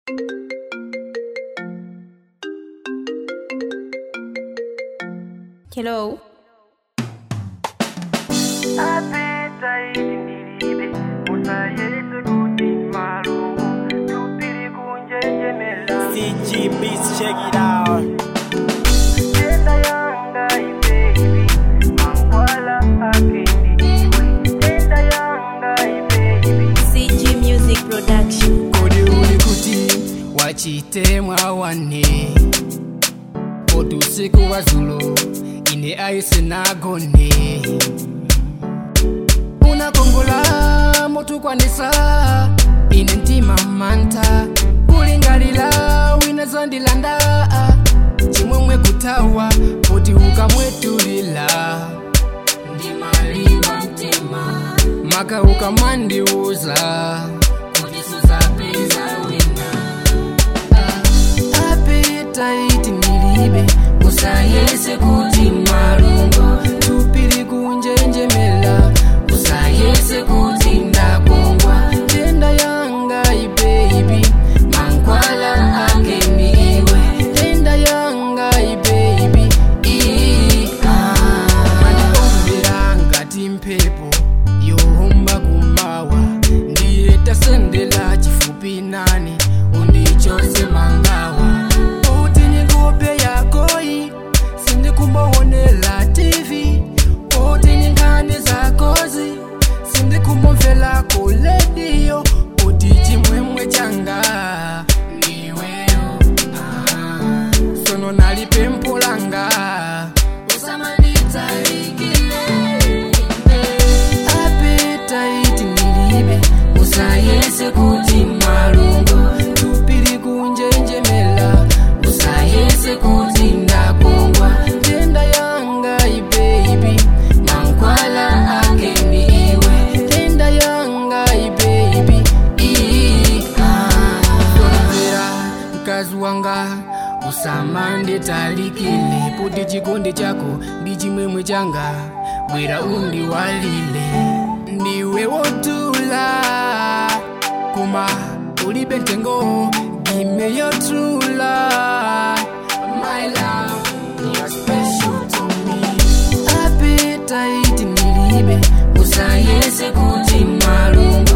Hello. Appetite ndilibe usayese kuti malungu tupili kunjenjemela CG Beats, check it out. tenda yanga ibebi mankwala akendi iwe tenda yanga ibebi CG Music Production. kodi uli kuti wachitemwa wane poti usiku wa zulo ine aise nagone unakongola motukwanisa ine mtima manta kulingalila wina zandilanda chimwemwe kutawa poti ukamwetulila ndimalimba mtima maka ukamandiuza kuti suzapeza wina apetaiti nilibe usayese kuti malungo tupili kunjenjemela usayese kuti ndakongwa tenda yanga ibeibi mankwala ake ndiwe tenda yanga ibeibi mandiomvera ngati mphepo yohomba kumawa ndiye tasendela chifupi nane undichose mangawa uti ningope yakoyi sindikumboonela tv uti ninkhani zakozi sindikumbomvela ku lediyo uti chimwemwe changa ndiweyo ah, sono nali pempho langa appetite nilibe usayese kuti malungo tupili kunjenjemela usayese kuti ndakongwa tenda yanga ibeibi mankwala ake ndiwe tenda yanga ibeibi sonzera mkazi wanga usamande talikile poti chikondi chako ndi chimwemwe changa bwera undiwalile ndiwe wotula koma ulibe ntengo gime yotula my love you're special to me appetite nilibe usayese kuti malungo